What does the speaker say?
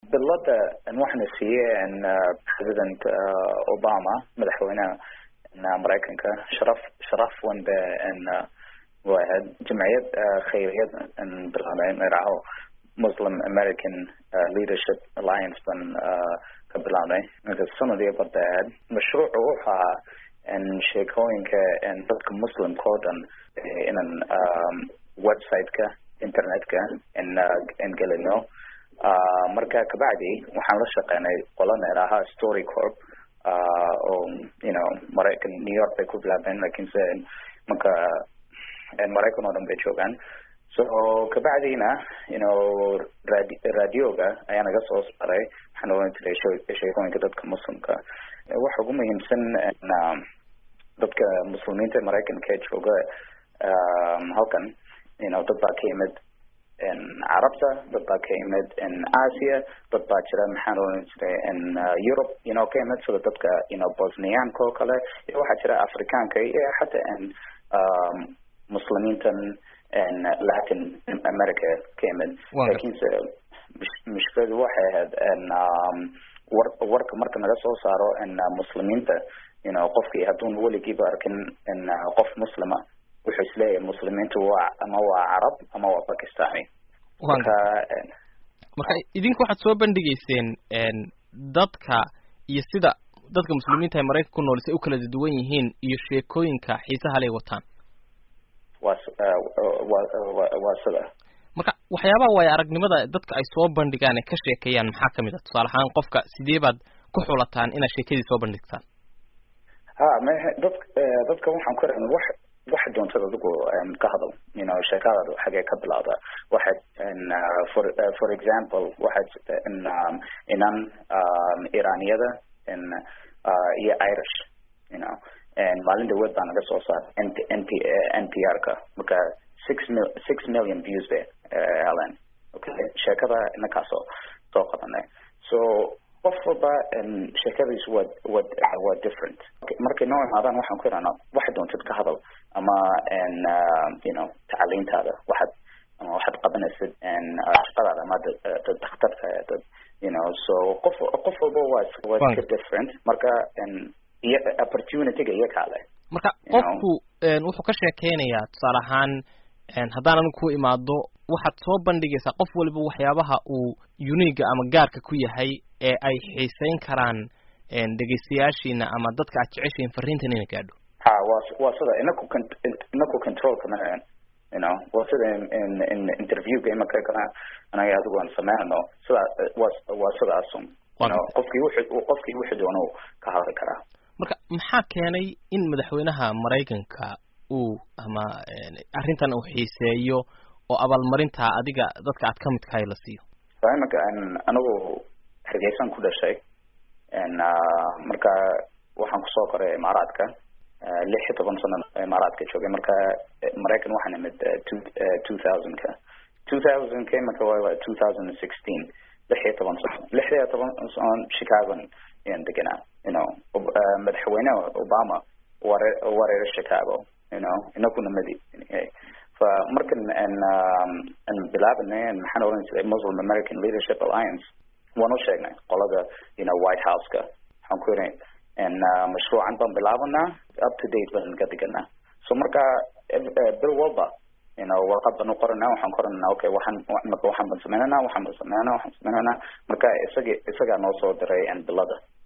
bilada waxaana siiyey president obama madaxweynaha maraykanka sharaf sharaf wan be waa ahayd jamciyad khayriyad bilaabay magacaho muslim american leadership alliance ban ka bilaabnay marka sanadii barda ahayd mashruucu wuxuu ahaa sheekooyinka dadka muslimka oo dhan inan website-ka internet-ka in gelino marka kabacdi waxaan la shaqeynay qolana idhaaha story corp oo you know maraykan new york bay ku bilaabeen lakinse marka maraykan oo dhan bay joogaan so kabacdina you know radi radioga ayaa naga soo saaray waxaan oran jiray sheekooyinka dadka muslimka waxa ugu muhiimsan dadka muslimiinta maraykanka ee jooga halkan you know dad baa ka yimid carabta dad baa ka yimid asia dad baa jira maxaan oran jiray europe you know ka yimid sida dadka you know bosniyaanka oo kale iyo waxaa jira afrikaanka iyo xataa muslimiintan latin america ka yimid lakinse mushkiladu waxay ahayd war warka marka naga soo saaro muslimiinta you know qofkii hadduun weligiiba arkin qof muslima wuxuu isleeyahay muslimiintu waa ama waa carab ama waa bakistani marka marka idinku waxaad soo bandhigeyseen dadka iyo sida dadka muslimiinta ee maraykanka ku nool say u kala duwan yihiin iyo sheekooyinka xiisaha lay wataan waa wa waa sida marka waxyaabaha waayo aragnimada dadka ay soo bandhigaan ee ka sheekeeyaan maxaa kamid ah tusaale ahaan qofka sidee baad ku xulataan inaad sheekadii soo bandhigtaan ha m dad dadka waxaan ku ran wax waxa doontad adigu ka hadal you know sheekadaada xagee ka bilowda waxaad for for example waxaad inan iraniyada iyo irish you know maalin dhaweed baa naga soo saar n n p n p r ka marka six mil six million views be helen okay sheekada inakaasoo soo qabanay so qof walba sheekadiis wa wa waa different markay noo imaadaan waxaan ku ihahnaa waxaad doontid ka hadal ama you know tacaliintaada waxaad ama waxaad qabanaysid shaqadaada ama dad daktarka dad you know so qof qof walba waa waa iska different marka iyo opportunityga iyo kale marka qofku wuxuu ka sheekeynayaa tusaale ahaan haddaan anigu ku imaado waxaad soo bandhigaysaa qof waliba waxyaabaha uu uniga ama gaarka ku yahay ee ay xiiseyn karaan dhegeystayaashiina ama dadka aad jeceshiin fariintan ina gaadho ha waa waa sida inaku inaku controlka ma you know waa sida in in interviewga imaka kana anaga adigu aan sameynano sida waa waa sidaasun you know qofkii wuxuu qofkii wuxuu doono ka hadli karaa marka maxaa keenay in madaxweynaha maraykanka uu ama arrintan uu xiiseeyo oo abaalmarinta adiga dadka aad ka midkahay la siiyo imaka anigu hargeysan ku dhashay marka waxaan kusoo koray imaaraadka lix iyo toban sano imaaraadka joogay marka maraykan waxaan imid two two thousandka two thousandka imaka waa two thousand and sixteen lix iyo toban sano lix iyo toban sano chicagon ayaan deganaa you know madaxweyne obama ware wareer chicago you know inakuna madi fa markan an bilaabanay maxaan oran jiray muslim american leadership alliance waan u sheegnay qolada you know white house-ka waxaan ku yiri mashruucan baan bilaabanaa up to date baan ka diganaa so marka bil walba you know warqad baan u qoranaa waxaan qoranaa okay waxaan marka waxaan baan sameynanaa waxaan baan sameynanaa waxaan sameynanaa marka isaga isagaa noo soo diray bilada